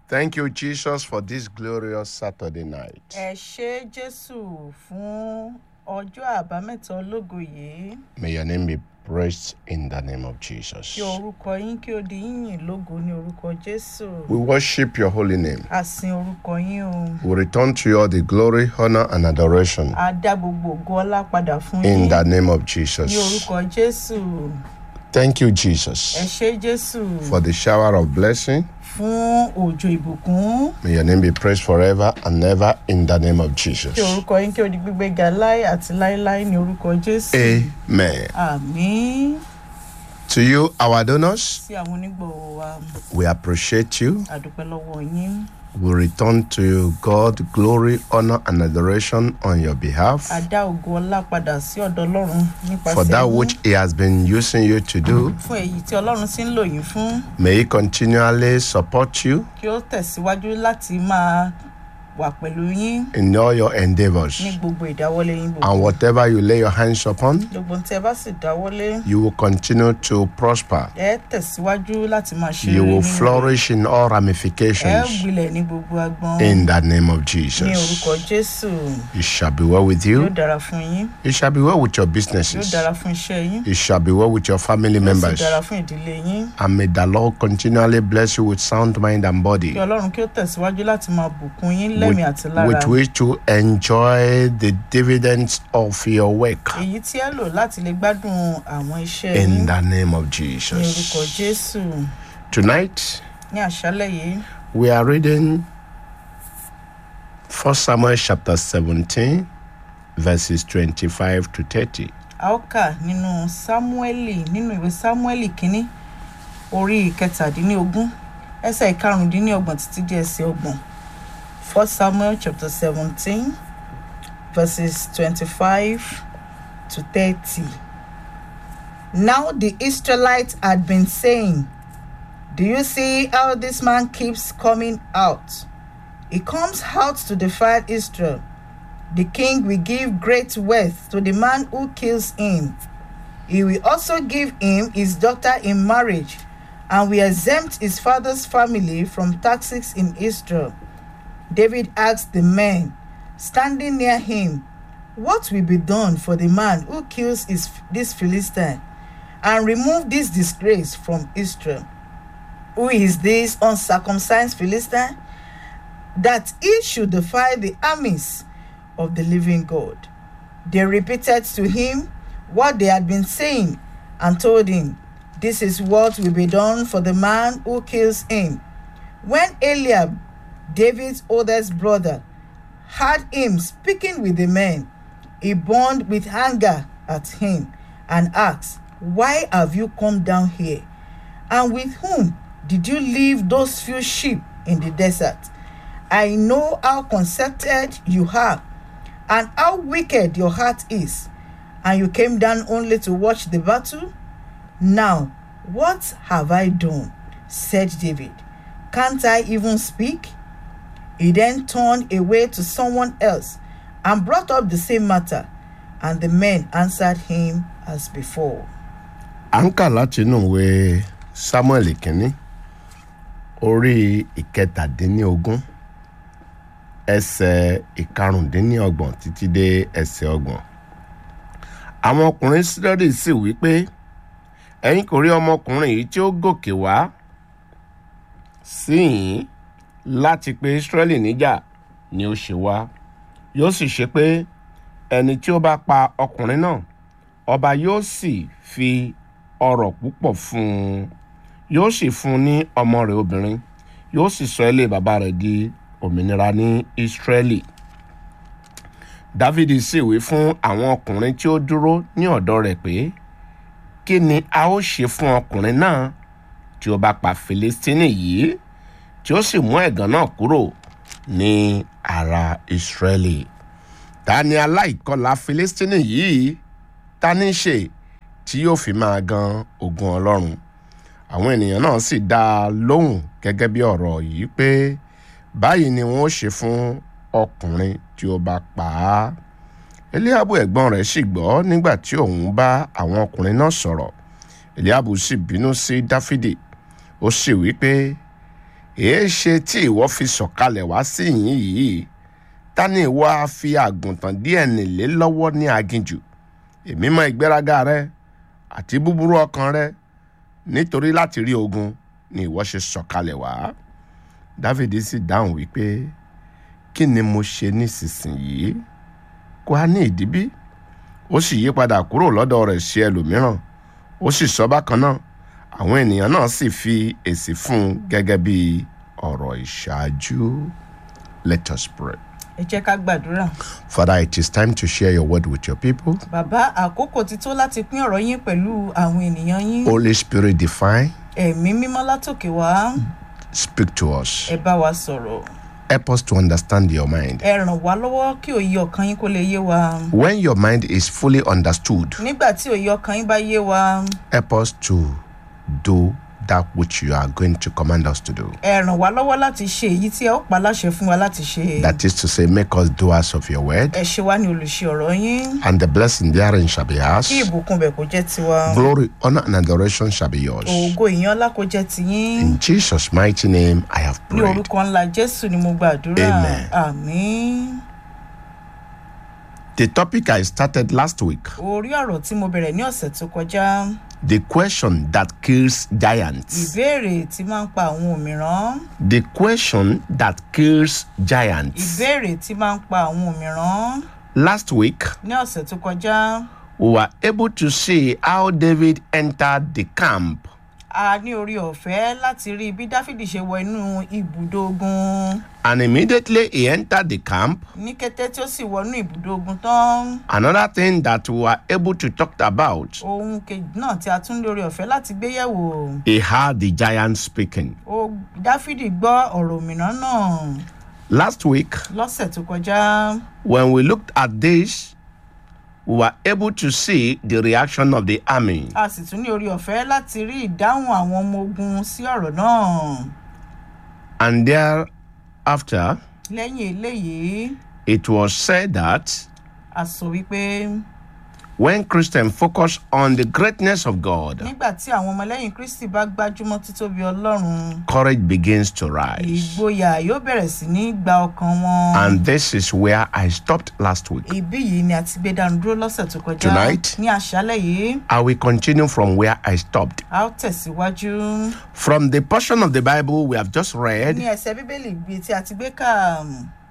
Thank you, Jesus, for this glorious Saturday night. ẹ ṣé jésù fún ọjọ́ àbámẹ́ta ológo yìí May your name be praised in the name of Jesus. kí orúkọ yín kí ó di yíyìn lógo ní orúkọ jésù We worship your holy name. a sin orúkọ yín o We return to you all the glory, honor, and adoration a dá gbogbo ògo ọlá padà fún in yín the name of ní Jesus. orúkọ jésù Thank you, ẹ Jesus, ṣé jésù for the shower of blessing. fún òjò ìbùkún May your name be praised forever and ever in the name of Jesus. kí orúkọ yín kí ó di gbígbé ga láé àti láéláé ní orúkọ jésù Amen. àmín To you, our donors, sí àwọn onígbọ̀wọ́ wa we appreciate you. àdúpẹ́ lọ́wọ́ yín We return to you, God, glory, honor, and adoration on your behalf a dá ògo ọlá padà sí ọ̀dọ̀ ọlọ́run for nípasẹ̀ that yín. which He has been using you to do. fún èyí tí ọlọ́run ti ń lò yín fún May He continually support you kí ó tẹ̀síwájú láti máa wà pẹ̀lú yín in all your endeavors. ní gbogbo ìdáwọ́lé yín And gbogbo whatever you lay your hands upon, gbogbo tí ẹ bá sì dáwọ́lé you will continue to prosper. ẹ tẹ̀síwájú láti máa ṣe You rere will nínú rẹ̀. flourish in all ẹ ramifications gbilẹ̀ ní gbogbo agbọn in the name of ní Jesus. orúkọ jésù It shall be well with yóò you. dára fún yín It shall be well with your yóò businesses. dára fún iṣẹ́ yín It shall be well with your family yóò sì members. dára fún ìdílé yín And may the Lord continually bless you with sound mind and body. kí ọlọ́run kí ó tẹ̀síwájú láti máa bùkún yín lẹ́mìí àti lára with which to enjoy the dividends of your work èyí tí ẹ lò láti lè gbádùn àwọn iṣẹ́ in yín the name of ní orúkọ Jesus. jésù Tonight, ní àṣálẹ̀ yìí we are reading 1 Samuel chapter 17, verses 25 to 30. a ó kà nínú sámúẹ́lì nínú ìwé sámúẹ́lì kínní orí ìkẹtàdínlógún ẹsẹ̀ ìkarùndínlọ́gbọ̀n títí dé ẹsẹ̀ ọgbọ̀n first samuel chapter seventeen verses twenty-five to thirty. now the israelites had been saying do you see how this man keeps coming out he comes out to defile israel the king will give great wealth to the man who kills him. He will also give him his daughter in marriage and will exempt his father's family from taxes in Israel. David asked the men standing near him, What will be done for the man who kills his, this Philistine and remove this disgrace from Israel? Who is this uncircumcised Philistine? That he should defy the armies of the living God. They repeated to him what they had been saying and told him, This is what will be done for the man who kills him. When Eliab, David's oldest brother, heard him speaking with the men, he burned with anger at him and asked, Why have you come down here? And with whom did you leave those few sheep in the desert? I know how conceited you are and how wicked your heart is. And you came down only to watch the battle? Now, what have I done? said David. Can't I even speak? He then turned away to someone else and brought up the same matter, and the men answered him as before. À ń kà láti inú ìwé Samuel kínní orí ìkẹtàdínlógún ẹsẹ̀ ìkarùndínlọ́gbọ̀n títí dé ẹsẹ̀ ọgbọ̀n. Àwọn ọkùnrin Ísírẹ́lì sì wí pé ẹ̀yin kò rí ọmọkùnrin yìí tí ó gòkè wá sí yín láti pe Ísírẹ́lì níjà ni ó ṣe wá yóò sì ṣe pé ẹni tí ó bá pa ọkùnrin náà ọba yóò sì fi ọrọ̀ púpọ̀ fún un yóò sì fún un ní ọmọ rẹ̀ obìnrin yóò sì sọ ilé bàbá rẹ̀ di òmìnira ní Ísírẹ́lì Dávidi sì wí fún àwọn ọkùnrin tí ó dúró ní ọ̀dọ̀ rẹ̀ pé kí ni a ó ṣe fún ọkùnrin náà tí ó bá pa Fìlístínì yìí tí ó sì mú ẹ̀gàn náà kúrò ní ara Ísírẹ́lì ta ni aláìkọlà Fìlístínì yìí ta ní í ṣe tí yóò fi máa gan ogun Ọlọ́run àwọn ènìyàn náà sì dá a lóhùn gẹ́gẹ́ bí ọ̀rọ̀ yìí pé báyìí ni wọ́n ó ṣe fún ọkùnrin tí ó bá pa á eliabu ẹ̀gbọ́n rẹ̀ sì gbọ́ nígbà tí òun bá àwọn ọkùnrin náà sọ̀rọ̀ eliabu sì bínú sí dáfídì ó sì wí pé èé ṣe tí ìwọ fi sọ̀kalẹ̀ wá sí ìyín yìí ta ni ìwọ á fi àgùntàn díẹ̀ nílé lọ́wọ́ ní aginjù èmi mọ ìgbéraga rẹ àti búburú ọkàn rẹ nítorí láti rí ogun ni ìwọ ṣe sọ̀kalẹ̀ wá dávidi sì dáhùn wípé kí ni mo ṣe nísinsìnyí kò á ní ìdíbí ó sì yí padà kúrò lọ́dọ̀ rẹ̀ sí ẹlòmíràn ó sì sọ bákan náà àwọn ènìyàn náà sì fi èsì fún un gẹ́gẹ́ bí ọ̀rọ̀ ìṣáájú let us pray. ẹ jẹ́ ká gbàdúrà. Father, it is time to share your word with your people. bàbá àkókò ti tó láti pín ọ̀rọ̀ yín pẹ̀lú àwọn ènìyàn yín. Holy Spirit, divine, ẹ̀mí mímọ́ látòkè wá speak to us. ẹ bá wa sọ̀rọ̀. Help us to understand your mind. ẹ ràn wá lọ́wọ́ kí òye ọkàn yín kó lè yé wa. When your mind is fully understood, nígbà tí òye ọkàn yín bá yé wa help us to do that which you are going to command us to do. ẹ ràn wá lọ́wọ́ láti ṣe èyí tí ẹ ó pa láṣẹ fún wa láti ṣe. That is to say, make us doers of your word, ẹ ṣe wá ní olùṣe ọ̀rọ̀ yín. and the blessing therein shall be ours. kí ìbùkún bẹ̀ kó jẹ́ tiwa. Glory, honor, and adoration shall be yours. ògo ìyan ńlá kó jẹ́ tiyín. In Jesus' mighty name, I have ní prayed. orúkọ ńlá jésù ni mo gbàdúrà. Amen. àmín. The topic I started last week, orí ọ̀rọ̀ tí mo bẹ̀rẹ̀ ní ọ̀sẹ̀ tó kọjá. the question that kills giants. ìbéèrè tí máa ń pa àwọn òmíràn. The question that kills giants. ìbéèrè tí máa ń pa àwọn òmíràn. Last week, ní ọ̀sẹ̀ tó kọjá we were able to see how David entered the camp a ní orí ọ̀fẹ́ láti rí bí dáfídì ṣe wọ inú ibùdó ogun. and immediately he entered the camp. ní kété tí ó sì wọnú ibùdó ogun tán Another thing that we were able to talk about, ohun kejì náà tí a tún lórí ọ̀fẹ́ láti gbé yẹ̀wò he heard the giant speaking. ó dáfídì gbọ́ ọ̀rọ̀ òmìnira náà Last week, lọ́sẹ̀ tó kọjá when we looked at this, we were able to see the reaction of the army. a sì tún ní orí ọ̀fẹ́ láti rí ìdáhùn àwọn ọmọ ogun sí ọ̀rọ̀ náà And thereafter, lẹ́yìn eléyìí it was said that a sọ wípé when Christians focus on the greatness of God, nígbà tí àwọn ọmọlẹ́yìn kristi bá gbájúmọ́ títóbi ọlọ́run courage begins to rise. ìgboyà yóò bẹ̀rẹ̀ sí ní gba ọkàn wọn. And this is where I stopped last week. ibí yìí ni a ti gbé dànù dúró lọ́sẹ̀ tó kọjá Tonight? ní àṣálẹ̀ yìí I will continue from where I stopped. a ó tẹ̀síwájú From the portion of the Bible we have just ní read, ẹsẹ̀ bíbélì gbé tí a ti gbé kà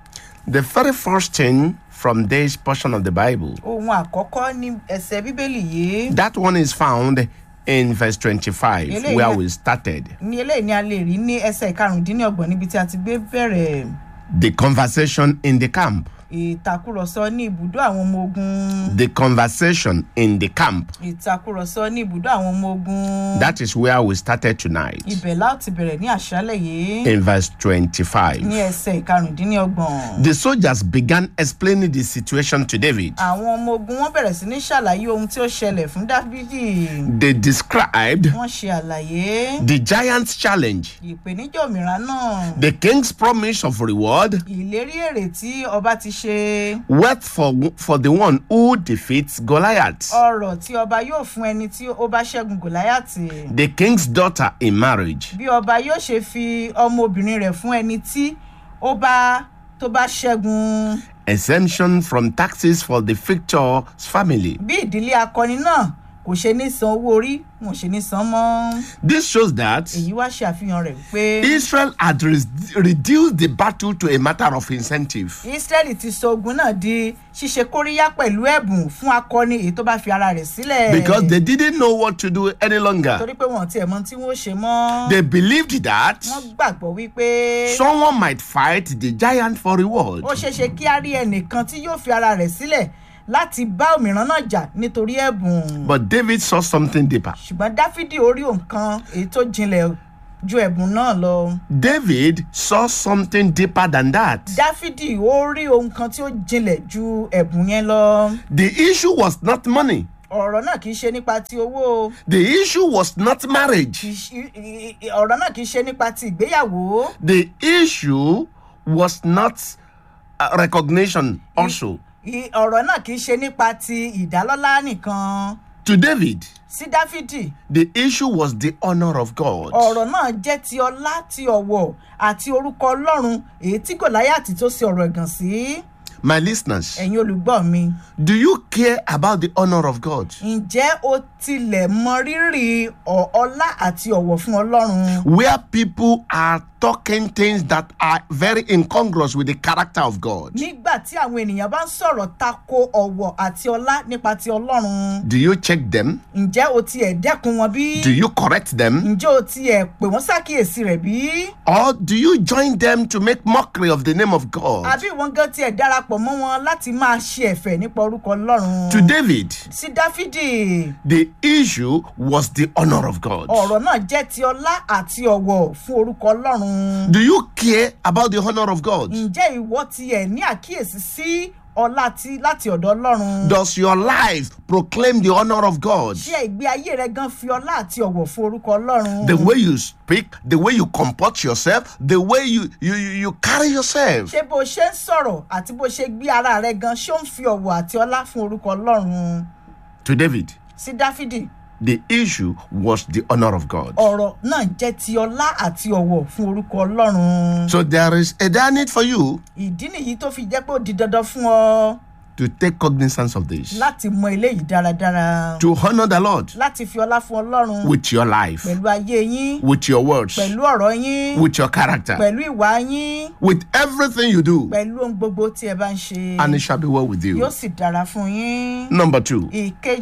the very first thing from this portion of the Bible, ohun àkọ́kọ́ ní ẹsẹ̀ bíbélì yìí that one is found in verse 25, Eléyìí where náà- we started. ní eléyìí ni a lè rí ní ẹsẹ̀ ìkarùndínlọ́gbọ̀n níbi tí a ti gbé bẹ̀rẹ̀ The conversation in the camp. ìtàkùrọ̀sọ ní ibùdó àwọn ọmọ ogun The conversation in the camp. ìtàkùrọ̀sọ ní ibùdó àwọn ọmọ ogun That is where we started tonight. ibẹ̀ láti bẹ̀rẹ̀ ní àṣálẹ̀ yìí In verse ní 25. ẹsẹ̀ ìkarùndínlọ́gbọ̀n. The soldiers began explaining the situation to David. àwọn ọmọ ogun wọn bẹ̀rẹ̀ sí ní ṣàlàyé ohun tí ó ṣẹlẹ̀ fún dáfídì They described wọ́n ṣe àlàyé the giant's challenge, ìpèníjà òmìnira náà the king's promise of reward, ìlérí èrè tí ọba ti ṣe wealth for, for the one who defeats Goliath, ọrọ̀ tí ọba yóò fún ẹni tí ó bá ṣẹ́gun gòláyàtì the king's daughter in marriage, bí ọba yóò ṣe fi ọmọbìnrin rẹ̀ fún ẹni tí ó bá tó bá ṣẹ́gun exemption from taxes for the victor's family. bí ìdílé akọni náà kò ṣe ní san owó orí wọn ò ṣe ní san mọ́ This shows that èyí wá ṣe àfihàn rẹ̀ pé. Israel had re- reduced the battle to a matter of incentive. israẹli ti sọ ogun náà di ṣíṣe kóríyá pẹ̀lú ẹ̀bùn fún akọni èyí tó bá fi ara rẹ̀ sílẹ̀. Because they didn't know what to do any longer. torí pé wọn ò tiẹ̀ mọ tí wọ́n ṣe mọ́. They believed that wọ́n gbàgbọ́ wípé someone might fight the giant for reward. ó ṣeé ṣe kí á rí ẹnìkan tí yóò fi ara rẹ̀ sílẹ̀ láti bá òmíràn náà jà nítorí ẹ̀bùn. But David saw something deeper. ṣùgbọ́n dáfídì orí nǹkan èyí tó jinlẹ̀ ju ẹ̀bùn náà lọ. David saw something deeper than that. dáfídì ó rí ohun kan tí ó jinlẹ̀ ju ẹ̀bùn yẹn lọ. The issue was not money. ọ̀rọ̀ náà kì í ṣe nípa ti owó. The issue was not marriage. kì í ṣe- i- i- ọ̀rọ̀ náà kì í ṣe nípa ti ìgbéyàwó. The issue was not uh, recognition also. I- ọ̀rọ̀ náà kì í ṣe nípa ti ìdálọ́lá nìkan. To David, sí dáfídì the issue was the honor of God. ọ̀rọ̀ náà jẹ́ ti ọlá ti ọ̀wọ̀ àti orúkọ ọlọ́run èyí tí gòláyàtì tó ṣe ọ̀rọ̀ ẹ̀gàn sí My listeners, ẹ̀yin olùgbọ́ mi do you care about the honor of God? ǹjẹ́ o tilẹ̀ mọ rírì ọ̀- ọlá àti ọ̀wọ̀ fún ọlọ́run Where people are talking things that are very incongruous with the character of God. nígbà tí àwọn ènìyàn bá ń sọ̀rọ̀ tako ọ̀wọ̀ àti ọlá nípa ti ọlọ́run Do you check them? ǹjẹ́ o tiẹ̀ dẹ́kun wọn bí Do you correct them? ǹjẹ́ o tiẹ̀ pè wọ́n ṣàkíyèsí rẹ̀ bí Or do you join them to make mockery of the name of God? àbí ìwọ́n gan tiẹ̀ darapọ̀ mọ́ wọn láti máa ṣe ẹ̀fẹ̀ nípa orúkọ ọlọ́run To David, sí dáfídì the issue was the honor of God. ọ̀rọ̀ náà jẹ́ ti ọlá àti ọ̀wọ̀ fún orúkọ ọlọ́run Do you care about the honor of God? ǹjẹ́ ìwọ tiẹ̀ ní àkíyèsí sí ọlá ti láti ọ̀dọ̀ ọlọ́run Does your life proclaim the honor of God? ṣé ìgbé ayé rẹ gan fi ọlá àti ọ̀wọ̀ fún orúkọ ọlọ́run The way you speak, the way you comport yourself, the way you, you, you you carry yourself. ṣé bó ṣe ń sọ̀rọ̀ àti bó ṣe gbé ara rẹ gan ṣó ń fi ọ̀wọ̀ àti ọlá fún orúkọ ọlọ́run To David, sí dáfídì the issue was the honor of God. ọ̀rọ̀ náà jẹ́ ti ọlá àti ọ̀wọ̀ fún orúkọ ọlọ́run So there is a dire need for you ìdí nìyí tó fi jẹ́ pé ó di dandan fún ọ to take cognizance of this, láti mọ eléyìí dáradára to honor the Lord láti fi ọlá fún ọlọ́run with your life, pẹ̀lú ayé yín with your words, pẹ̀lú ọ̀rọ̀ yín with your character, pẹ̀lú ìwà yín with everything you do, pẹ̀lú ohun gbogbo tí ẹ bá ń ṣe and it shall be well with you. yóò sì dára fún yín. Number two,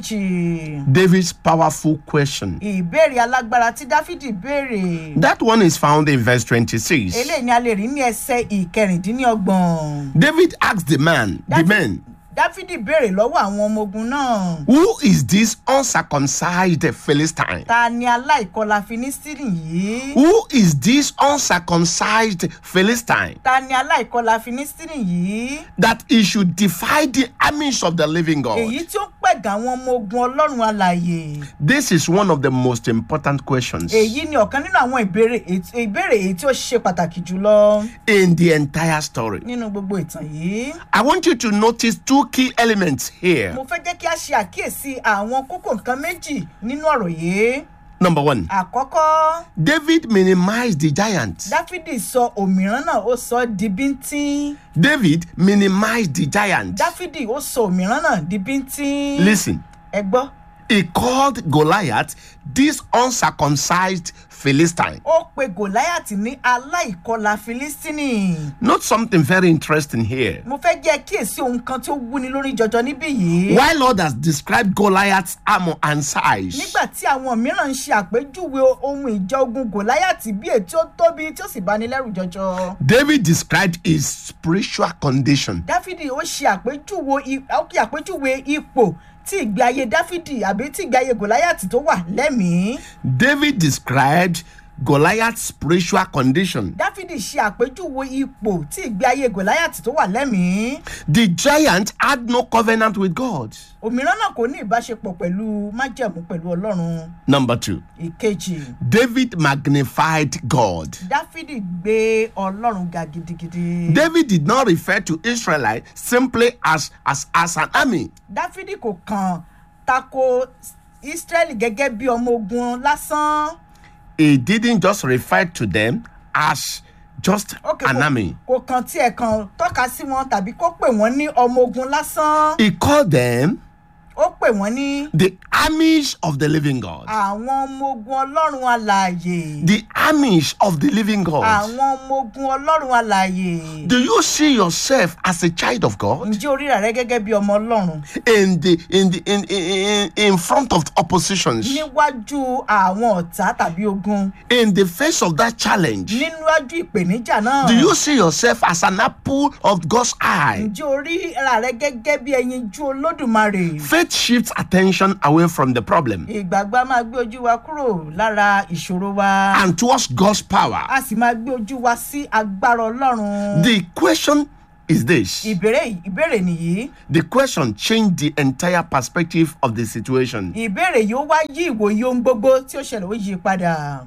ìkejì David's powerful question. ìbéèrè alágbára tí dáfídì béèrè That one is found in verse 26. eléyìí ni a lè rí ní ẹsẹ ìkẹrìndínlọ́gbọ̀n. David asked the man, the David- men, dáfídì béèrè lọ́wọ́ àwọn ọmọ ogun náà who is this uncircumcised Philistine? ta ni aláìkọlà filistíìnì yìí Who is this uncircumcised Philistine ta ni aláìkọlà filistíìnì yìí that he should defy the armies of the living God? èyí tí ó pẹ̀gà àwọn ọmọ ogun ọlọ́run alàyè This is one of the most important questions èyí ni ọ̀kan nínú àwọn ìbéèrè èyí- ìbéèrè èyí tí ó ṣe pàtàkì jùlọ in the entire story. nínú gbogbo ìtàn yìí. I want you to notice two key elements here. mo fẹ́ jẹ́ kí a ṣe àkíyèsí àwọn kókó nǹkan méjì nínú ọ̀rọ̀ yìí. Number one, àkọ́kọ́ David minimized the giant. dáfídì sọ òmíràn náà ó sọ ọ́ di bíntín David minimized the giant. dáfídì ó sọ òmíràn náà di bíntín. Listen, ẹ gbọ́ he called Goliath this uncircumcised Philistine. ó pe gòláyàtì ní aláìkọlà filistini. Note something very interesting here. mo fẹ́ jẹ́ kíyèsí ohun kan tí ó wúni lórí jọjọ níbí yìí. While others described Goliath's armor and size, nígbà tí àwọn mìíràn ń ṣe àpèjúwe ohun ìjà ogun gòláyàtì bí èyí tí ó tóbi tí ó sì bani lẹ́rù jọjọ. David described his spiritual condition. dáfídì ó ṣe àpèjúwe i- ó kí àpèjúwe ipò tí ìgbé ayé dáfídì àbí tí ìgbé ayé gòláyàtì tó wà lẹ́mìí. David described Goliath's spiritual condition. dáfídì ṣe àpèjúwe ipò tí ìgbé ayé gòláyàtì tó wà lẹ́mìí. The giant had no covenant with God. òmíràn náà kò ní ìbáṣepọ̀ pẹ̀lú májẹ̀mú pẹ̀lú ọlọ́run. Number two, ìkejì David magnified God. dáfídì gbé ọlọ́run ga gidigidi. David did not refer to Israelites simply as, as, as an army. dáfídì kò kàn tako israẹli gẹ́gẹ́ bí ọmọ ogun lásán. He didn't just refer to them as just Ok, an kò- army. kò kàn tiẹ̀ kàn tọ́ka sí wọn tàbí kó pè wọ́n ní ọmọ ogun lásán. He called them ó pè wọ́n ní the armies of the living God. àwọn ọmọ ogun ọlọ́run alààyè. The armies of the living God. àwọn ọmọ ogun ọlọ́run alààyè. Do you see yourself as a child of God ǹjẹ́ orí rẹ̀ gẹ́gẹ́ bí ọmọ ọlọ́run in the in the in in, in front of oppositions níwájú àwọn ọ̀tá tàbí ogun in the face of that challenge? níwájú ìpèníjà náà. Do you see yourself as an apple of God's eye? ǹjẹ́ orí ara rẹ̀ gẹ́gẹ́ bí ẹyinjú olódùmarè. Faith shifts attention away from the problem ìgbàgbọ́ a máa gbé ojú wa kúrò lára ìṣòro wa. and towards God's power. a sì máa gbé ojú wa sí agbára ọlọ́run. The question is this. ìbéèrè ìbéèrè nìyí. The question changed the entire perspective of the situation. ìbéèrè yìí ó wá yí ìwòye ohun gbogbo tí ó ṣẹlẹ̀ ó yí padà.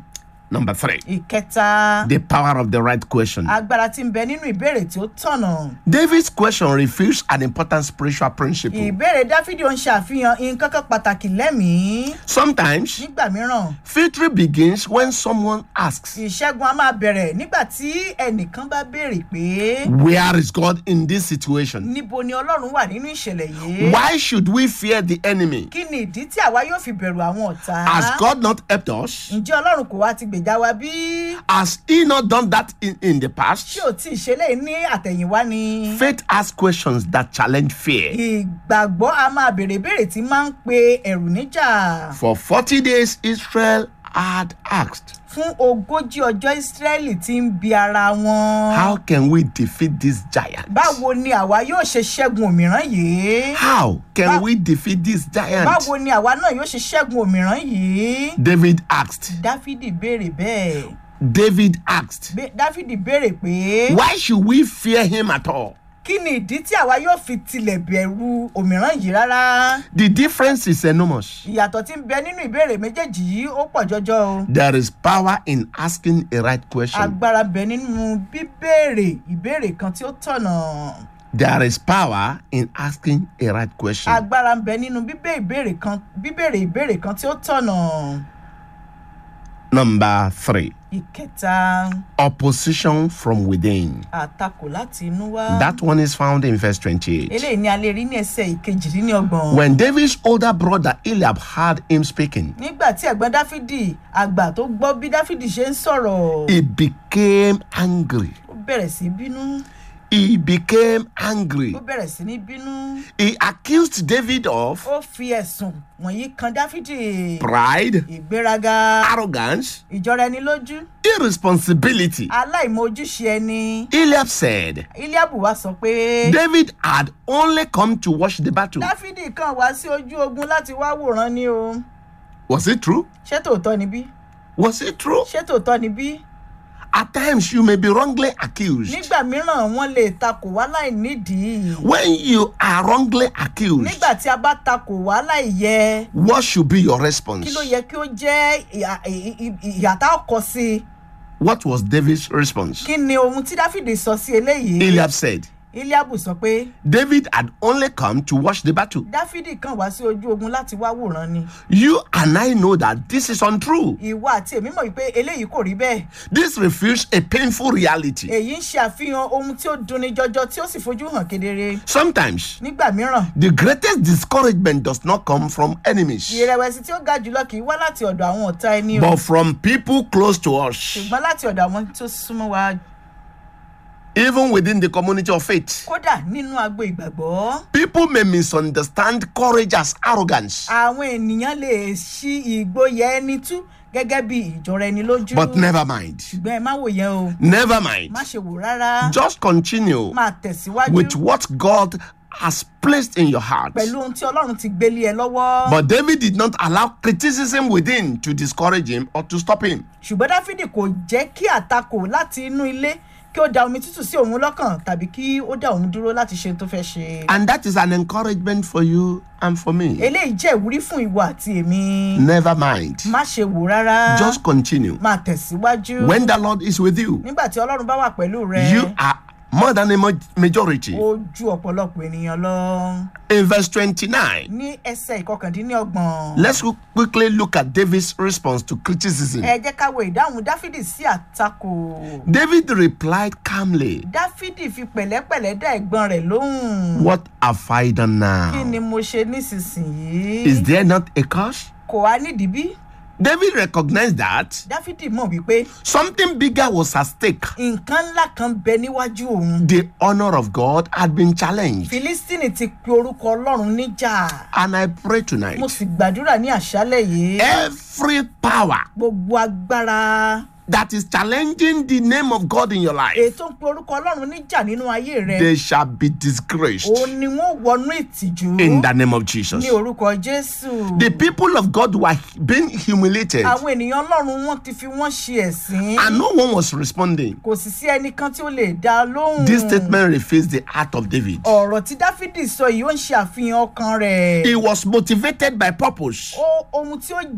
Number three, ìkẹta the power of the right question. agbára tí ń bẹ nínú ìbéèrè tí ó tọ̀nà David's question reveals an important spiritual principle. ìbéèrè dáfídì ó ń ṣàfihàn nǹkan kan pàtàkì lẹ́mìí Sometimes, nígbà mìíràn victory begins when someone asks, ìṣẹ́gun a máa bẹ̀rẹ̀ nígbà tí ẹnìkan bá béèrè pé Where is God in this situation? níbo ni ọlọ́run wà nínú ìṣẹ̀lẹ̀ yìí Why should we fear the enemy? kí ni ìdí tí àwa yóò fi bẹ̀rù àwọn ọ̀tá Has God not helped us? ǹjẹ́ ọlọ́run kò wá ti gbèjà wa bí Has He not done that in, in the past? ṣé ò tí ì ṣe léyìí ní àtẹ̀yìnwá ni Faith asks questions that challenge fear. ìgbàgbọ́ a máa béèrè béèrè tí máa ń pe ẹ̀rù níjà For 40 days, Israel had asked, fún ogójì ọjọ́ ìsírẹ́lì tí ń bi ara wọn How can we defeat this giant? báwo ni àwa yóò ṣe ṣẹ́gun òmíràn yìí How can Ba- we defeat this giant? báwo ni àwa náà yóò ṣe ṣẹ́gun òmíràn yìí David asked. dáfídì béèrè bẹ́ẹ̀ David asked, Bé- dáfídì béèrè pé Why should we fear him at all? kí ni ìdí tí àwa yóò fi tilẹ̀ bẹ̀rù òmíràn yìí rárá The difference is enormous. ìyàtọ̀ tí ń bẹ nínú ìbéèrè méjèèjì yìí ó pọ̀ jọjọ o There is power in asking a right question. agbára bẹ nínú bíbéèrè ìbéèrè kan tí ó tọ̀nà There is power in asking a right question. agbára bẹ nínú bíbé ìbéèrè kan bíbéèrè ìbéèrè kan tí ó tọ̀nà Number three, ìkẹta opposition from within. àtakò láti inú wá That one is found in verse 28. eléyìí ni a lè rí ní ẹsẹ̀ ìkejìdínlọ́gbọ̀n. When David's older brother Eliab heard him speaking, nígbà tí ẹ̀gbọ́n dáfídì àgbà tó gbọ́ bí dáfídì ṣe ń sọ̀rọ̀ he became angry. ó bẹ̀rẹ̀ sí bínú He became angry. ó bẹ̀rẹ̀ sí ní bínú He accused David of ó fi ẹ̀sùn wọ̀nyí kan dáfídì pride, ìgbéraga arrogance, ìjọra ẹni lójú irresponsibility. aláìmọ ojúṣe ẹni Eliab said, eliabu wa sọ pé David had only come to watch the battle. dáfídì kan wá sí ojú ogun láti wá wòran ni o Was it true? ṣé tòótọ́ ni bí Was it true? ṣé tòótọ́ ni bí At times you may be wrongly accused. nígbà mìíràn wọ́n lè takò wá láì nídìí When you are wrongly accused, nígbà tí a bá takò wá láì yẹ what should be your response? kí ló yẹ kí ó jẹ́ ìhà- ì- ì- ìyàtá ọkọ sí i What was David's response? kí ni ohun tí dáfídì sọ sí eléyìí Eliab said, eliabu sọ pé David had only come to watch the battle. dáfídì kan wá sí ojú ogun láti wá wòran ni You and I know that this is untrue. ìwọ àti èmi mọ̀ wípé eléyìí kò rí bẹ́ẹ̀ This refutes a painful reality. èyí ń ṣe àfihàn ohun tí ó dunni jọjọ tí ó sì fojú hàn kedere Sometimes nígbà mìíràn the greatest discouragement does not come from enemies, ìrẹ̀wẹ̀sì tí ó ga jùlọ kì í wá láti ọ̀dọ̀ àwọn ọ̀tá ẹni o but from people close to us, ṣùgbọ́n láti ọ̀dọ̀ àwọn tó súnmọ́ wa even within the community of faith. kódà nínú agbo ìgbàgbọ́ People may misunderstand courage as arrogance, àwọn ènìyàn lè ṣí ìgboyà ẹni tú gẹ́gẹ́ bí ìjọra ẹni lójú but never mind. ṣùgbọ́n ẹ má wò yẹn o Never mind. má ṣe wò rárá Just continue máa tẹ̀síwájú with what God has placed in your heart. pẹ̀lú ohun tí ọlọ́run ti gbélé ẹ lọ́wọ́ But David did not allow criticism within to discourage him or to stop him. ṣùgbọ́n dáfídì kò jẹ́ kí àtakò láti inú ilé kí ó da omi tútù sí òun lọ́kàn tàbí kí ó dá òun dúró láti ṣe ohun tó fẹ́ ṣe And that is an encouragement for you and for me. eléyìí jẹ́ ìwúrí fún ìwọ àti èmi Never mind. má ṣe wò rárá Just continue. máa tẹ̀síwájú When the Lord is with you, nígbà tí ọlọ́run bá wà pẹ̀lú rẹ you are more than a ma- majority. ó ju ọ̀pọ̀lọpọ̀ ènìyàn lọ In verse 29, ní ẹsẹ̀ ìkọkàndínlọ́gbọ̀n let's qu- quickly look at David's response to criticism. ẹ jẹ́ ká wo ìdáhùn dáfídì sí àtakò David replied calmly, dáfídì fi pẹ̀lẹ́pẹ̀lẹ́ dá ẹ̀gbọ́n rẹ̀ lóhùn What have I done kí ni now? mo ṣe nísinsìnyí Is there not a cause? kò wá nídìí bí David recognized that dáfídì mọ̀ wípé something bigger was at stake. nǹkan ńlá kan bẹ níwájú òun The honor of God had been challenged. filistini ti pe orúkọ ọlọ́run níjà And I pray tonight mo sì gbàdúrà ní àṣálẹ̀ yìí every power gbogbo agbára that is challenging the name of God in your life, ètò ń pe orúkọ ọlọ́run níjà nínú ayé rẹ they shall be disgraced òun ni wọ́n wọnú ìtìjú in the name of Jesus. ní orúkọ jésù The people of God were being humiliated àwọn ènìyàn ọlọ́run wọn ti fi wọ́n ṣe ẹ̀sín and no one was responding. kò sì sí ẹnìkan tí ó lè dá a lóhùn This statement reflects the heart of David. ọ̀rọ̀ tí dáfídì sọ yìí ó ń ṣe àfihàn ọkàn rẹ̀ He was motivated by purpose. ó ohun tí ó